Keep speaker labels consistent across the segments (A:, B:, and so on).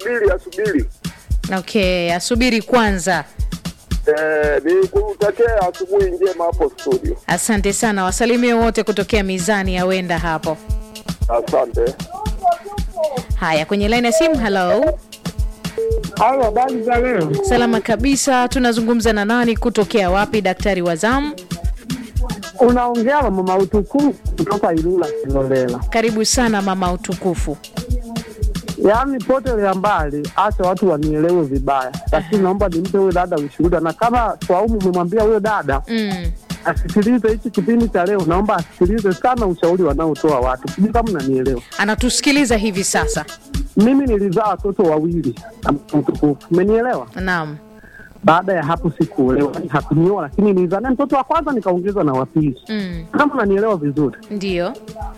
A: asubiri asubiri.
B: Okay, asubiri kwanza.
A: Eh, ni kutakia asubuhi njema hapo studio.
B: Asante sana, wasalimie wote kutokea mizani ya wenda hapo.
A: Asante.
B: Haya, kwenye line ya simu. Hello,
C: Halo, habari za leo?
B: salama kabisa. Tunazungumza na nani? Kutokea wapi? Daktari wa zamu,
C: Unaongea na mama utukufu kutoka Ilula Kilolela.
B: karibu sana mama utukufu.
C: Yaani potelea mbali, acha watu wanielewe vibaya, lakini naomba nimpe huyo dada ushuhuda, na kama Swaumu umemwambia huyo dada
B: Mm.
C: asikilize hichi kipindi cha leo, naomba asikilize sana ushauri wanaotoa watu. Sijui kama unanielewa.
B: Anatusikiliza hivi sasa.
C: Mimi nilizaa watoto wawili na mama utukufu, umenielewa?
B: Naam.
C: Baada ya hapo sikuolewa, yani hakunioa, lakini nilizaa naye mtoto wa kwanza nikaongeza na wa pili,
B: Mm.
C: kama unanielewa vizuri.
B: Ndio.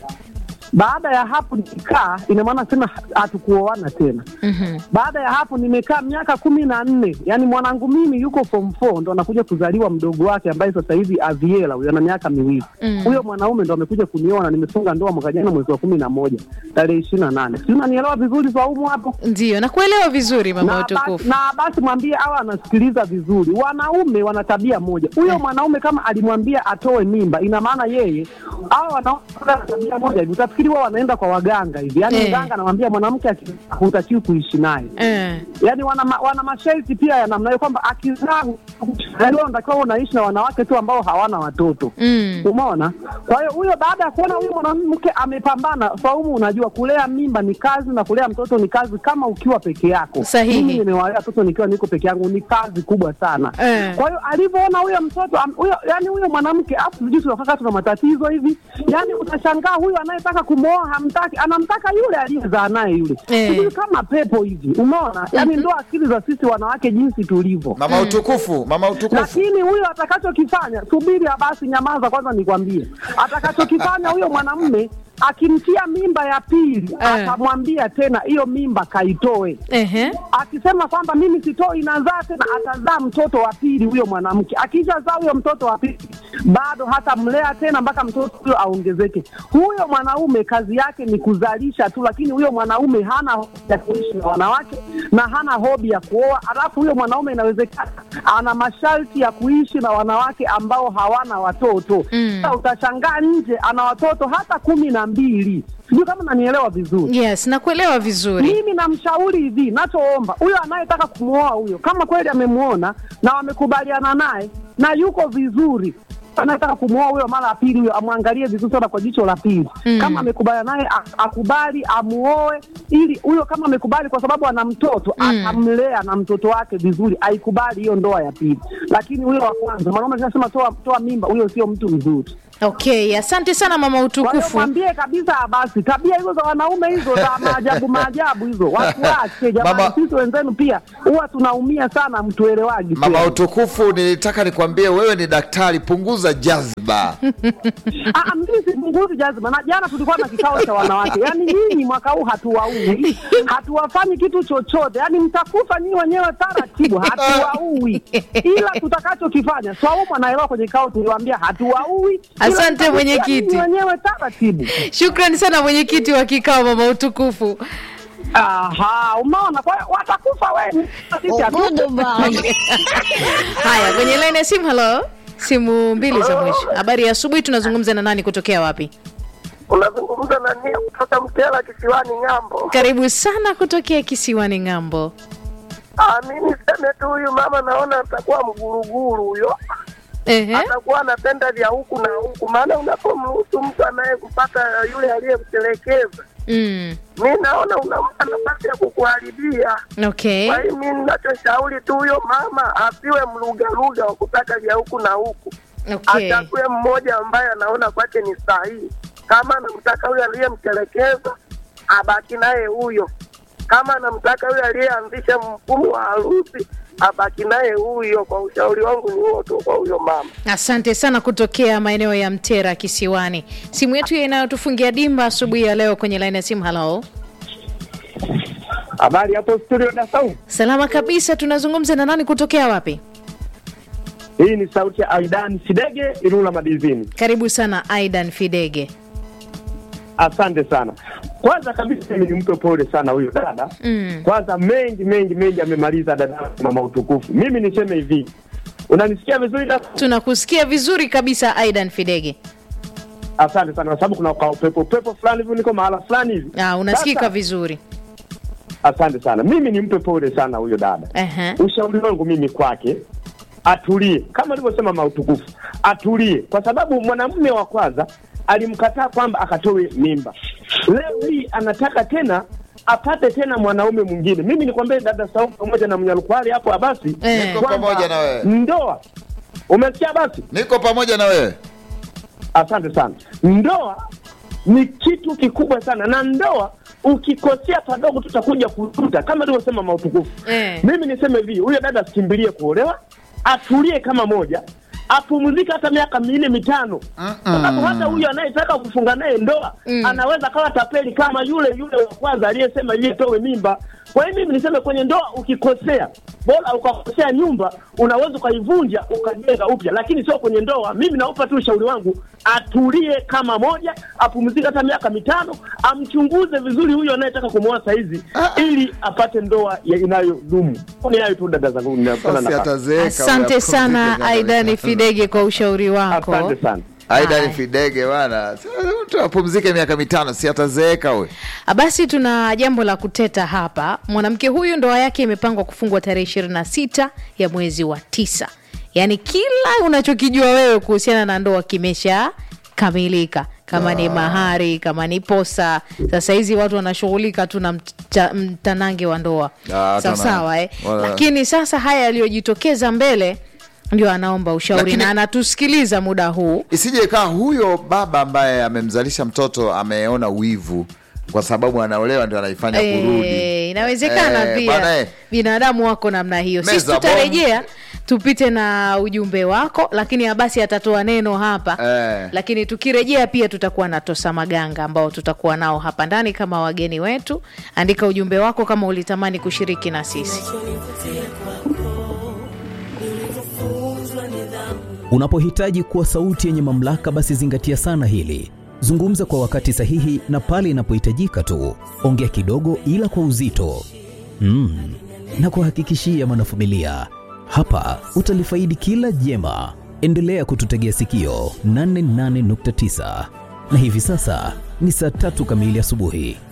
C: Baada ya hapo nikikaa, ina maana tena hatukuoana tena.
B: Mhm.
C: Baada ya hapo nimekaa miaka kumi na nne yani mwanangu mimi yuko form 4 ndo anakuja kuzaliwa mdogo wake ambaye sasa hivi Aviela huyo ana miaka miwili
B: Mm.
C: huyo mwanaume ndo amekuja kunioa na nimefunga ndoa mwaka jana mwezi wa kumi na moja tarehe ishirini na nane si unanielewa vizuri Swaumu hapo
B: Ndio, nakuelewa vizuri mama
C: na basi,
B: utukufu.
C: na basi mwambie awe anasikiliza vizuri. Wanaume wana tabia moja. Huyo mwanaume kama alimwambia atoe mimba, ina maana yeye hao wanaume wana tabia moja hivi, utafikiri wao wanaenda kwa waganga hivi, yaani
B: Eh.
C: mganga anamwambia mwanamke aki- hutakiwi kuishi naye
B: Eh.
C: yaani wana, ma, wana masharti pia ya namna hiyo kwamba akizaa yaani wewe unatakiwa unaishi na wanawake tu ambao hawana watoto
B: Mm.
C: Umeona? Kwa hiyo huyo baada ya kuona huyo mwanamke amepambana, Saumu, unajua kulea mimba ni kazi na kulea mtoto ni kazi kama ukiwa peke yako.
B: Sahihi.
C: Mimi nimewalea watoto nikiwa niko peke yangu, ni kazi kubwa sana.
B: Eh.
C: Kwa hiyo alivyoona huyo mtoto am- huyo, yani huyo mwanamke afu sijui tunakaka tuna matatizo hivi, yani utashangaa huyo anayetaka kumwoa hamtaki, anamtaka yule aliyezaa naye yule,
B: Eh.
C: sijui kama pepo hivi, umeona? Yani ndo akili za sisi wanawake jinsi tulivyo
D: Mama utukufu, mama utukufu.
C: lakini huyo atakachokifanya, subiri basi, nyamaza kwanza nikwambie. Atakachokifanya huyo mwanamume akimtia mimba ya pili,
B: Eh.
C: atamwambia tena hiyo mimba kaitoe.
B: Ehe.
C: Akisema kwamba mimi sitoi, inazaa tena, atazaa mtoto wa pili huyo mwanamke. Akishazaa huyo mtoto wa pili, bado hatamlea tena mpaka mtoto huyo aongezeke. Huyo mwanaume kazi yake ni kuzalisha tu, lakini huyo mwanaume hana hobi ya kuishi na wanawake na hana hobi ya kuoa. Alafu huyo mwanaume inawezekana ana masharti ya kuishi na wanawake ambao hawana watoto.
B: Mm.
C: Sasa utashangaa nje ana watoto hata kumi na mbili. Sijui kama nanielewa vizuri.
B: Yes, nakuelewa vizuri.
C: Mimi namshauri hivi, nachoomba huyo anayetaka kumwoa huyo, kama kweli amemwona na wamekubaliana naye na yuko vizuri, anayetaka kumwoa huyo mara ya pili, huyo amwangalie vizuri sana kwa jicho la pili.
B: Mm.
C: Kama amekubaliana naye a- akubali, amuoe, ili huyo kama amekubali, kwa sababu ana mtoto
B: Mm.
C: atamlea na mtoto wake vizuri, aikubali hiyo ndoa ya pili. Lakini huyo wa kwanza, mwanaume anasema toa, toa mimba, huyo sio mtu mzuri.
B: Okay, asante sana mama
C: Kwa hiyo
B: utukufu.
C: mwambie kabisa basi, tabia hizo za wanaume hizo za maajabu maajabu hizo watuache jamani.
D: Mama-
C: Sisi wenzenu pia huwa tunaumia sana, mtuelewagi
D: Mama
C: kweli.
D: utukufu, nilitaka nikwambie wewe ni daktari, punguza jazba.
C: Ah, ah, mimi sipunguzi jazima, na jana tulikuwa na kikao cha wanawake. Yaani nyinyi mwaka huu hatuwaui, hatuwafanyi kitu chochote, yaani mtakufa nyinyi wenyewe taratibu, hatuwaui, ila tutakachokifanya Swaumu anaelewa. Kwenye kikao tuliwaambia hatuwaui, ila
B: Asante,
C: mtakufa
B: mwenyekiti.
C: nyinyi wenyewe taratibu.
B: Shukrani sana mwenyekiti wa kikao mama utukufu.
C: Aha, umeona? Kwa hiyo watakufa wengi, sisi hatu-
B: Haya, kwenye line ya simu. Hello, simu mbili za mwisho. Habari ya asubuhi, tunazungumza na nani kutokea wapi?
A: Unazungumza na nia kutoka Mtela kisiwani Ng'ambo.
B: Karibu sana kutokea kisiwani Ng'ambo.
A: Ah, mimi seme tu huyu mama naona atakuwa mguruguru huyo.
B: Ehe.
A: Atakuwa anapenda vya huku na huku, maana unapomruhusu mtu anayekupata yule aliyemtelekeza,
B: Mm.
A: mi naona unampa nafasi ya kukuharibia.
B: Okay.
A: Kwa hiyo mi ninachoshauri tu huyo mama asiwe mlugaluga wa kutaka vya huku na huku,
B: Okay.
A: achague mmoja ambaye anaona kwake ni sahihi. Kama anamtaka huyo aliyemtelekeza, abaki naye huyo. Kama anamtaka huyo aliyeanzisha mfumo wa harusi, abaki naye huyo. Kwa ushauri wangu ni huo tu kwa huyo mama.
B: Asante sana kutokea maeneo ya Mtera kisiwani. Simu yetu inayotufungia dimba asubuhi ya leo kwenye line ya simu. Hello.
C: Habari hapo studio Dasau.
B: Salama kabisa, tunazungumza na nani kutokea wapi?
C: Hii ni sauti ya Aidan Sidege Ilula Madizini.
B: Karibu sana Aidan Fidege.
C: Asante sana.
E: kwanza kabisa mimi nimpe pole sana huyo dada
B: Mm.
E: kwanza mengi mengi mengi amemaliza dada yangu mama utukufu mimi niseme hivi unanisikia vizuri dada
B: tunakusikia vizuri kabisa aidan fidege
E: asante sana kwa sababu kuna ka upepo upepo fulani hivi niko mahala fulani hivi
B: ah, unasikika
E: Sasa,
B: vizuri
E: asante sana mimi nimpe pole sana huyo dada
B: Ehe.
E: ushauri wangu mimi kwake atulie kama alivyosema mautukufu atulie kwa sababu mwanamume wa kwanza alimkataa kwamba akatoe mimba leo hii anataka tena apate tena mwanaume mwingine mimi nikwambie dada saumu pamoja na mnyalukwali hapo abasi
B: Eh.
D: Niko
E: kwamba
D: pamoja na wewe.
E: ndoa umesikia basi
D: niko pamoja na wewe
E: asante sana ndoa ni kitu kikubwa sana na ndoa ukikosea padogo tutakuja kujuta kama alivyosema mautukufu
B: Eh.
E: mimi niseme hivi huyo dada asikimbilie kuolewa atulie kama moja apumzike hata miaka minne mitano sababu hata huyo anayetaka kufunga naye ndoa
B: Mm.
E: anaweza kawa tapeli kama yule yule wa kwanza aliyesema yeye towe mimba kwa hiyo mimi niseme kwenye ndoa ukikosea bora ukakosea nyumba unaweza ukaivunja ukajenga upya lakini sio kwenye ndoa mimi naupa tu ushauri wangu atulie kama moja apumzike hata miaka mitano amchunguze vizuri huyo anayetaka kumwoa saizi ili apate ndoa ya- inayodumu ni hayo tu dada zangu ninakutana
D: Basi
E: na
D: atazeeka
B: asante
D: huyo,
B: sana
D: apumzike
B: aidani
D: miaka
B: fidege kwa ushauri wako
E: asante sana
D: Aidan
B: Haya.
D: Fidege bwana, Sasa mtu apumzike miaka mitano, si atazeeka huyo.
B: Ah, basi tuna jambo la kuteta hapa mwanamke huyu ndoa yake imepangwa kufungwa tarehe ishirini na sita ya mwezi wa tisa yaani kila unachokijua wewe kuhusiana na ndoa kimesha kamilika kama ni mahari kama ni posa sasa hizi watu wanashughulika tu na mta, mtanange wa ndoa
D: Ah,
B: sawa
D: tuna-
B: sawa eh?
D: wala-
B: lakini sasa haya yaliyojitokeza mbele ndio anaomba ushauri
D: Lakini-
B: na anatusikiliza muda huu
D: Isije kaa huyo baba ambaye amemzalisha mtoto ameona wivu kwa sababu anaolewa ndio anaifanya kurudi.
B: Eh, inawezekana
D: Eh,
B: pia
D: bwana, eh.
B: binadamu wako namna hiyo sisi
D: Meza
B: tutarejea tupite na ujumbe wako lakini abasi atatoa neno hapa
D: Eh.
B: lakini tukirejea pia tutakuwa na tosa maganga ambao tutakuwa nao hapa ndani kama wageni wetu andika ujumbe wako kama ulitamani kushiriki na sisi
F: Unapohitaji kuwa sauti yenye mamlaka, basi zingatia sana hili. Zungumza kwa wakati sahihi na pale inapohitajika tu. Ongea kidogo, ila kwa uzito. Mm. Na kuhakikishia mwanafamilia, hapa utalifaidi kila jema. Endelea kututegea sikio 88.9 na hivi sasa ni saa tatu kamili asubuhi.